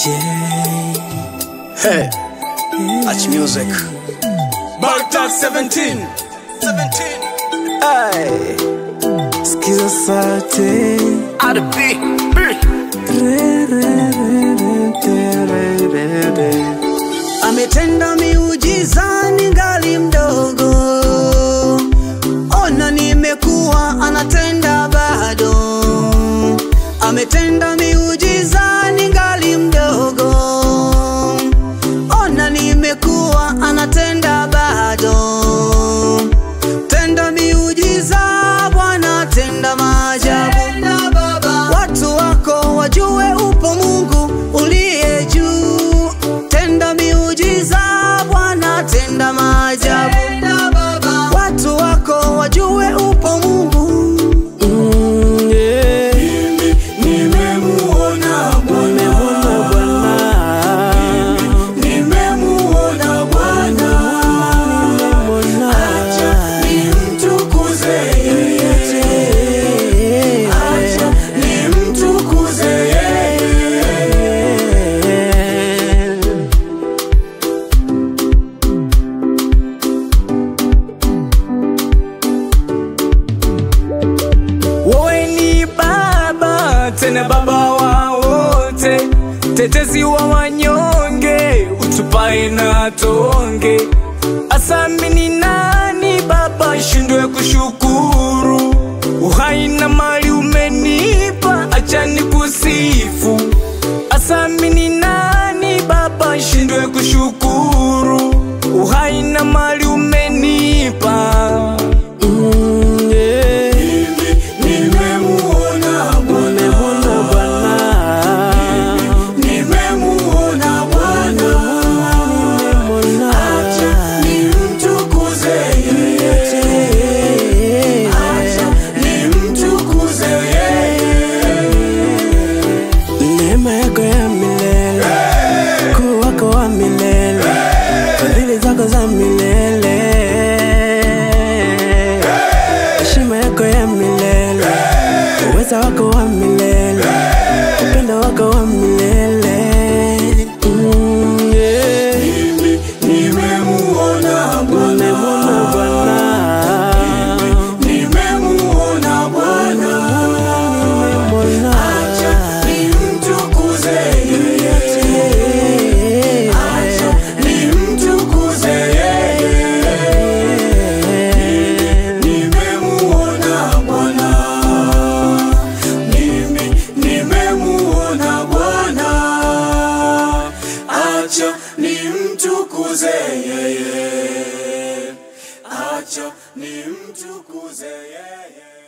Hey, Arch Music. Baghdad 17. 17. Ay, sikiza sauti RB. Re, re, re, re, te, re, re, re. ametenda miujiza ningali mdogo ona nimekuwa anatenda bado ametenda miujiza ningali mdogo ona nimekuwa anatenda bado tenda miujiza bwana tenda maajabu watu wako wajue upo mungu uliye juu tenda miujiza bwana tenda maajabu watu wako wajue upo mungu mm, yeah. Nimemuona Bwana. Nimemuona Bwana. Acha nimtukuze yeye. Acha nimtukuze yeye. Wewe ni baba tena baba wa wote, tetezi wa wanyonge, utupae na tonge. Asamini nani baba shindwe kushukuru? Uhai na mali umenipa, acha nikusifu. Asamini nani baba shindwe kushukuru? Uhai na mali umenipa. Mm, yeah. Nimemuona Bwana. Nimemuona Bwana. Acha nimtukuze yeye. Acha nimtukuze yeye. neema yako ya milele kuu wako wa milele fadhili zako za milele heshima yako ya milele uweza wako wa milele upendo wako wa milele Mm, yeah. Nimemuona Bwana. Nimemuona Bwana. Nimemuona Bwana. Nimemuona. Acha nimtukuze yeye. Acha nimtukuze yeye. Nimemuona Bwana. Mimi nimemuona Bwana. Acha nimtukuze yeye. Acha nimtukuze yeye.